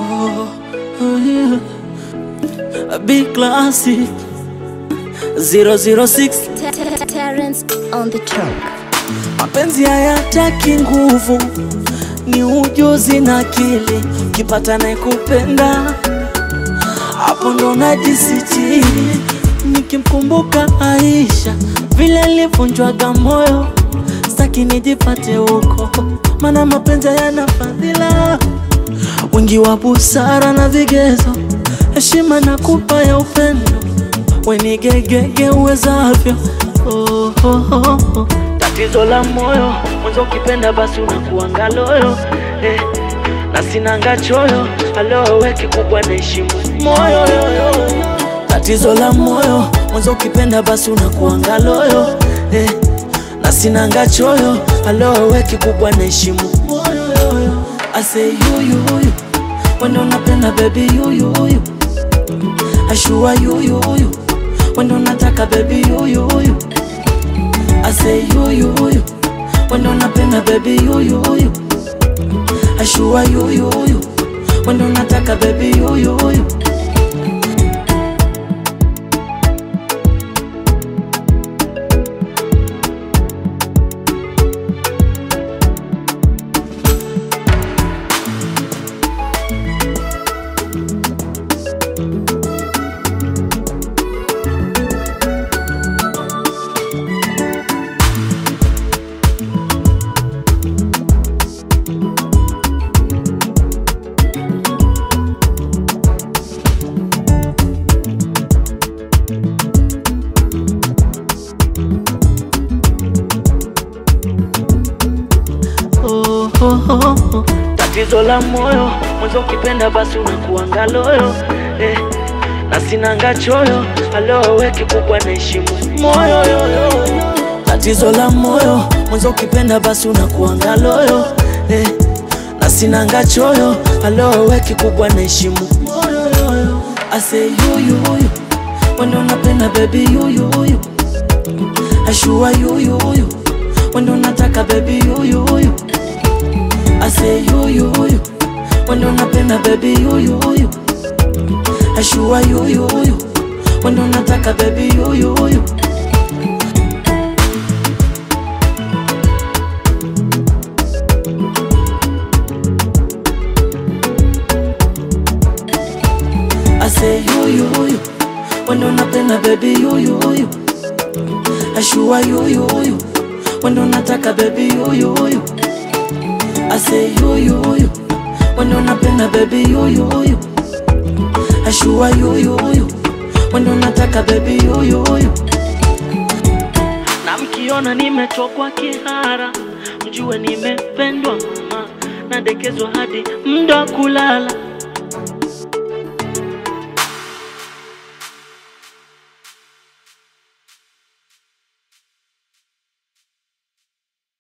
Oh, oh yeah. A big classic 006 Terence on the track. Mapenzi hayataki nguvu, ni ujuzi na akili. Ukipata naye kupenda, hapo ndo najisitiri. Nikimkumbuka Aisha vile alivunjwaga moyo, staki nijipate huko, maana mapenzi hayana fadhila, wingi wa busara na vigezo, heshima na kupa ya upendo, wenigegege uwezavyo. Oh, oh, oh, oh. Tatizo la moyo mwanzo, ukipenda basi unakuanga loyo eh, na sinanga choyo alowe kikubwa naheshimu moyo yoyo. Tatizo la moyo mwanzo, ukipenda basi unakuanga loyo eh, na sinanga choyo alowe kikubwa naheshimu moyo yoyo. I say you you you wendo napenda baby you you you ashua you you you wendo nataka baby you you you I say you you you wendo napenda baby you you you ashua you you you wendo nataka baby you you you oh, oh, oh, oh. Tatizo la moyo mwanzo, ukipenda basi unakuanga loyo eh, na sinanga choyo alowe kikubwa naheshimu moyo yoyo. Tatizo la moyo mwanzo, ukipenda basi unakuanga loyo eh, na sinanga choyo alowe kikubwa naheshimu moyo yoyo. I say you you you wendo napenda baby you you you ashua you you you wendo nataka baby you you you I say you you you wendo napenda baby you you you ashua you you you wendo nataka baby you you you I say you you you wendo napenda baby you you you ashua you you you wendo nataka baby you you you I say you you you wendo napenda baby you you you ashua you you you wendo nataka baby you you you na mkiona nimetokwa kihara mjue nimependwa mama nadekezwa hadi mda kulala